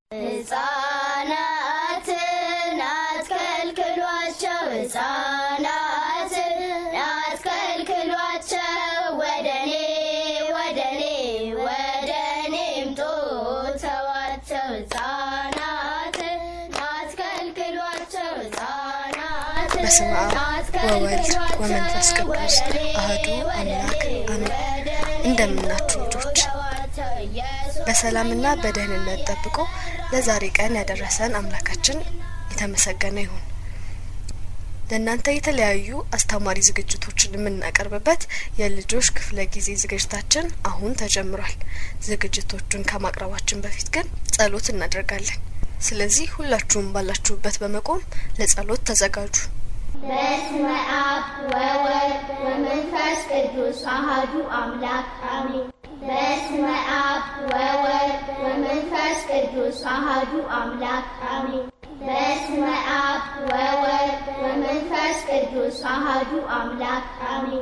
ሕፃናትን አትከልክሏቸው፣ ሕፃናትን አትከልክሏቸው፣ ወደኔ ወደኔ ወደኔ ምጡ ተዋቸው፣ ሕፃናትን አትከልክሏቸው፣ ሕፃናትን በስመ አብ ወወልድ ወመንፈስ ቅዱስ አህዱ አምላክ አሜን። እንደምናችሁ ልጆች በሰላምና በደህንነት ጠብቆ ለዛሬ ቀን ያደረሰን አምላካችን የተመሰገነ ይሁን። ለእናንተ የተለያዩ አስተማሪ ዝግጅቶችን የምናቀርብበት የልጆች ክፍለ ጊዜ ዝግጅታችን አሁን ተጀምሯል። ዝግጅቶቹን ከማቅረባችን በፊት ግን ጸሎት እናደርጋለን። ስለዚህ ሁላችሁም ባላችሁበት በመቆም ለጸሎት ተዘጋጁ። በስመ አብ ወወልድ ወመንፈስ ቅዱስ አሐዱ አምላክ አሜን። በስመ አብ ወወልድ ወመንፈስ ቅዱስ አሐዱ አምላክ አሜን። በስመ አብ ወወልድ ወመንፈስ ቅዱስ አሐዱ አምላክ አሜን።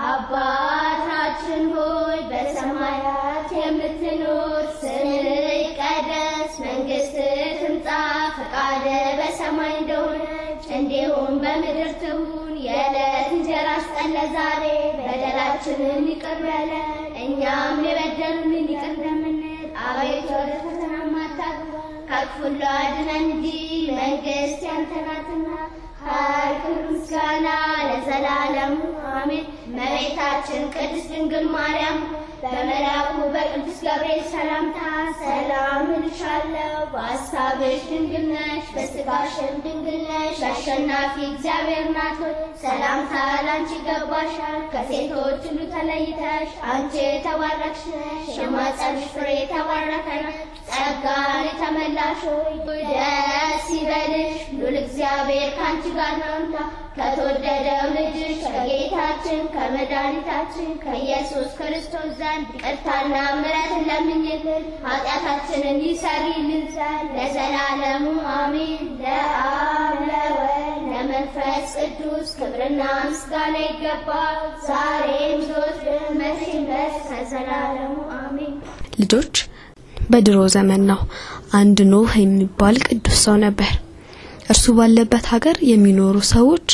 አባታችን ሆይ በሰማያት የምትኖር፣ ስምህ ይቀደስ፣ መንግስትህ ትምጣ፣ ፈቃድህ በሰማይ እንደሆነች እንዲሁም በምድር ትሁን። የዕለት እንጀራችንን ስጠን ዛሬ፣ በደላችንን ይቅር በለን እኛም የበደሉንን ይቅር እንደምንል፣ አቤቱ ወደ ፈተና አታግባን ከክፉ ሁሉ አድነን እንጂ መንግስት ያንተ ናትና ኃይል፣ ክብር፣ ምስጋና ለዘላለሙ አሜን። እመቤታችን ቅድስት ድንግል ማርያም በመልአኩ በቅዱስ ገብርኤል ሰላምታ ሰላም እልሻለሁ፣ በሐሳብሽ ድንግል ነሽ፣ በሥጋሽም ድንግል ነሽ። አሸናፊ እግዚአብሔር እናት ሆይ ሰላምታ ላንቺ ይገባሻል። ከሴቶች ሁሉ ተለይተሽ አንቺ የተባረክሽ ነሽ፣ የማኅፀንሽ ፍሬ የተባረከ ነው። ጸጋን የተመላሽ ሆይ ደስ ይበልሽ፣ ሉል እግዚአብሔር ከአንቺ ጋር ነውና ከተወደደው ልጅሽ ከጌታችን ከመድኃኒታችን ከኢየሱስ ክርስቶስ ዘንድ ይቅርታና ምሕረትን ለምኝልን ኃጢአታችንን ይሰሪልን ዘንድ ለዘላለሙ አሜን። ለአብ ለወልድ ለመንፈስ ቅዱስ ክብርና ምስጋና ይገባል፣ ዛሬም ዘወትርም መቼም ድረስ ከዘላለሙ አሜን። ልጆች በድሮ ዘመን ነው አንድ ኖህ የሚባል ቅዱስ ሰው ነበር። እርሱ ባለበት ሀገር የሚኖሩ ሰዎች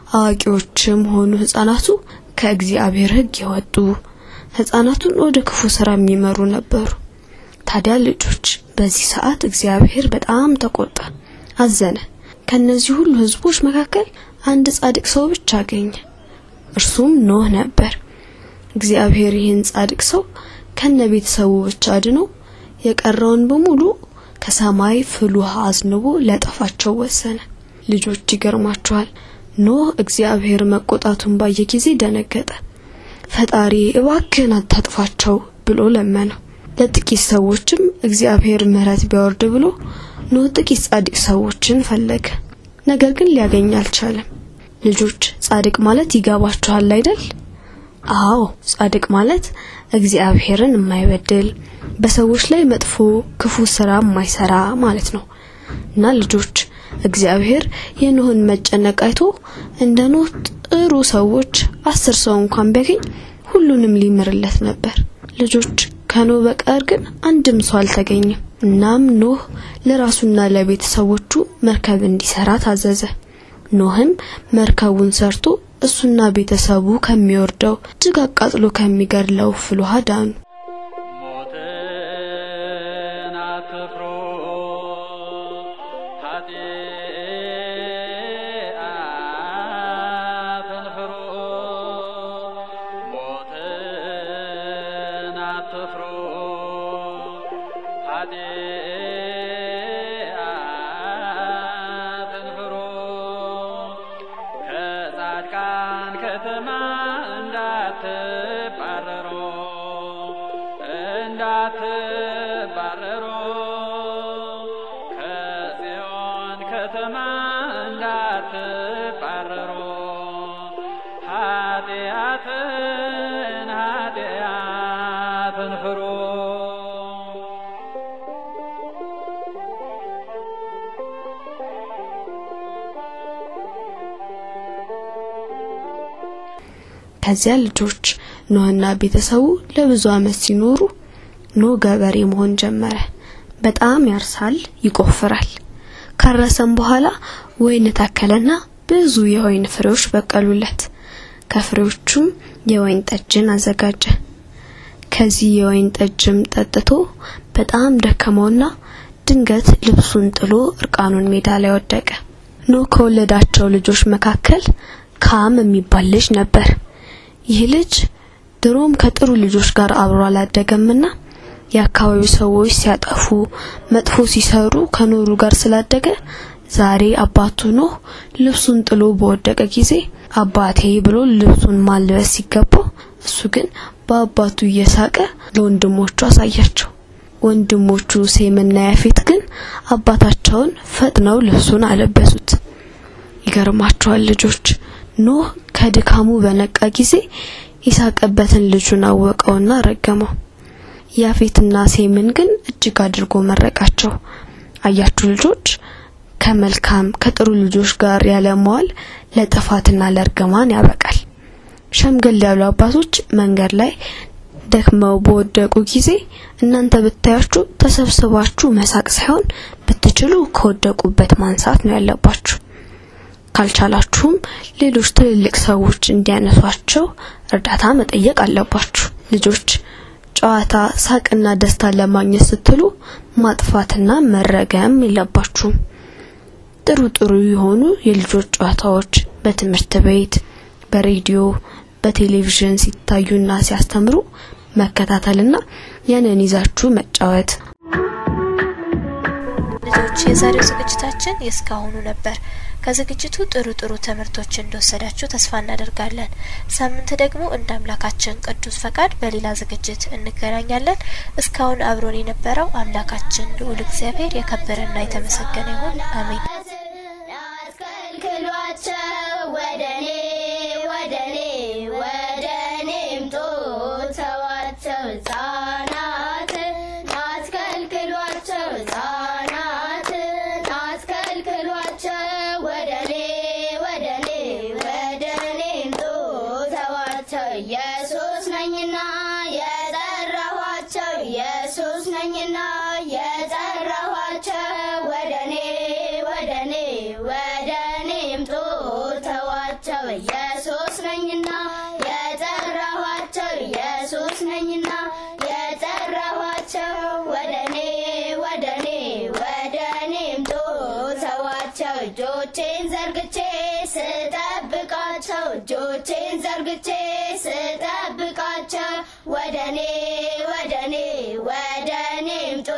አዋቂዎችም ሆኑ ህጻናቱ ከእግዚአብሔር ሕግ የወጡ ህጻናቱን ወደ ክፉ ስራ የሚመሩ ነበሩ። ታዲያ ልጆች በዚህ ሰዓት እግዚአብሔር በጣም ተቆጣ፣ አዘነ። ከነዚህ ሁሉ ህዝቦች መካከል አንድ ጻድቅ ሰው ብቻ አገኘ። እርሱም ኖህ ነበር። እግዚአብሔር ይህን ጻድቅ ሰው ከነ ቤተሰቡ ብቻ አድኖ የቀረውን በሙሉ ከሰማይ ፍል ውሃ አዝንቦ ሊያጠፋቸው ወሰነ። ልጆች ይገርማችኋል። ኖህ እግዚአብሔር መቆጣቱን ባየ ጊዜ ደነገጠ። ፈጣሪ እባክህን አታጥፋቸው ብሎ ለመነው። ለጥቂት ሰዎችም እግዚአብሔር ምሕረት ቢያወርድ ብሎ ኖህ ጥቂት ጻድቅ ሰዎችን ፈለገ። ነገር ግን ሊያገኝ አልቻለም። ልጆች ጻድቅ ማለት ይገባችኋል አይደል? አዎ ጻድቅ ማለት እግዚአብሔርን የማይበድል በሰዎች ላይ መጥፎ ክፉ ስራ የማይሰራ ማለት ነው። እና ልጆች እግዚአብሔር የኖህን መጨነቅ አይቶ እንደ ኖህ ጥሩ ሰዎች አስር ሰው እንኳን ቢያገኝ ሁሉንም ሊምርለት ነበር። ልጆች ከኖህ በቀር ግን አንድም ሰው አልተገኘም። እናም ኖህ ለራሱና ለቤተሰቦቹ መርከብ እንዲሰራ ታዘዘ። ኖህም መርከቡን ሰርቶ እሱና ቤተሰቡ ከሚወርደው እጅግ አቃጥሎ ከሚገድለው ፍል ውሃ ዳኑ። ሞትን አትፍሩ ኃጢአትን ፍሩ ሞትን አትፍሩ ኃጢአትን ፍሩ ከጻድቃን ከተማ እንዳትባረሩ እንዳትባረሩ ከጽዮን ከተማ እንዳትባረሩ ኃጢአትን ኃጢአትን ፍሩ ከዚያ ልጆች ኖህና ቤተሰቡ ለብዙ ዓመት ሲኖሩ ኖህ ገበሬ መሆን ጀመረ። በጣም ያርሳል፣ ይቆፍራል። ካረሰም በኋላ ወይን ተከለና ብዙ የወይን ፍሬዎች በቀሉለት። ከፍሬዎቹም የወይን ጠጅን አዘጋጀ። ከዚህ የወይን ጠጅም ጠጥቶ በጣም ደከመውና ድንገት ልብሱን ጥሎ እርቃኑን ሜዳ ላይ ወደቀ። ኖህ ከወለዳቸው ልጆች መካከል ካም የሚባል ልጅ ነበር። ይህ ልጅ ድሮም ከጥሩ ልጆች ጋር አብሮ አላደገምና የአካባቢው ሰዎች ሲያጠፉ መጥፎ ሲሰሩ ከኖሩ ጋር ስላደገ ዛሬ አባቱ ኖህ ልብሱን ጥሎ በወደቀ ጊዜ አባቴ ብሎ ልብሱን ማልበስ ሲገባው እሱ ግን በአባቱ እየሳቀ ለወንድሞቹ አሳያቸው። ወንድሞቹ ሴምና ያፌት ግን አባታቸውን ፈጥነው ልብሱን አለበሱት። ይገርማቸዋል ልጆች ኖህ ከድካሙ በነቃ ጊዜ የሳቀበትን ልጁን አወቀውና ረገመው። ያፌትና ሴምን ግን እጅግ አድርጎ መረቃቸው። አያችሁ ልጆች ከመልካም ከጥሩ ልጆች ጋር ያለመዋል ለጥፋትና ለእርግማን ያበቃል። ሸምገል ያሉ አባቶች መንገድ ላይ ደክመው በወደቁ ጊዜ እናንተ ብታያችሁ ተሰብስባችሁ መሳቅ ሳይሆን ብትችሉ ከወደቁበት ማንሳት ነው ያለባችሁ። ካልቻላችሁም ሌሎች ትልልቅ ሰዎች እንዲያነሷቸው እርዳታ መጠየቅ አለባችሁ። ልጆች ጨዋታ፣ ሳቅና ደስታ ለማግኘት ስትሉ ማጥፋትና መረገም የለባችሁም። ጥሩ ጥሩ የሆኑ የልጆች ጨዋታዎች በትምህርት ቤት፣ በሬዲዮ፣ በቴሌቪዥን ሲታዩና ሲያስተምሩ መከታተልና ያንን ይዛችሁ መጫወት። ልጆች የዛሬው ዝግጅታችን የእስካሁኑ ነበር። ከዝግጅቱ ጥሩ ጥሩ ትምህርቶች እንደወሰዳችሁ ተስፋ እናደርጋለን። ሳምንት ደግሞ እንደ አምላካችን ቅዱስ ፈቃድ በሌላ ዝግጅት እንገናኛለን። እስካሁን አብሮን የነበረው አምላካችን ልዑል እግዚአብሔር የከበረና የተመሰገነ ይሁን። አሜን። አስከልክሏቸው ወደኔ ወደኔ ወደኔ ምጡ ተዋቸው ሕፃናትን አስከልክሏቸው ሕፃናትን አስከልክሏቸው ወደኔ ወደኔ ወደኔ ምጡ ተዋቸው ኢየሱስ ነኝና የጠራኋቸው ኢየሱስ ነኝና የጠራኋቸው ወደኔ ወደኔ ወደኔ ምጡ ተዋቸው ኢየሱስ ነኝና የጠራኋቸው ኢየሱስ ነኝና የጠራኋቸው ወደኔ ወደኔ ወደኔ ምጡ ተዋቸው እጆቼን ዘርግቼ ስጠብቃቸው እጆቼን ዘርግቼ ስጠብቃቸው ወደኔ ወደኔ ወደኔ ምጡ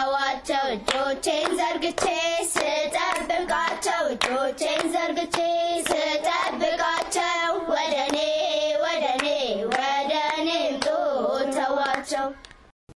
ተዋቸው እጆቼን ዘርግቼ ስጠብቃቸው እጆቼን ዘርግቼ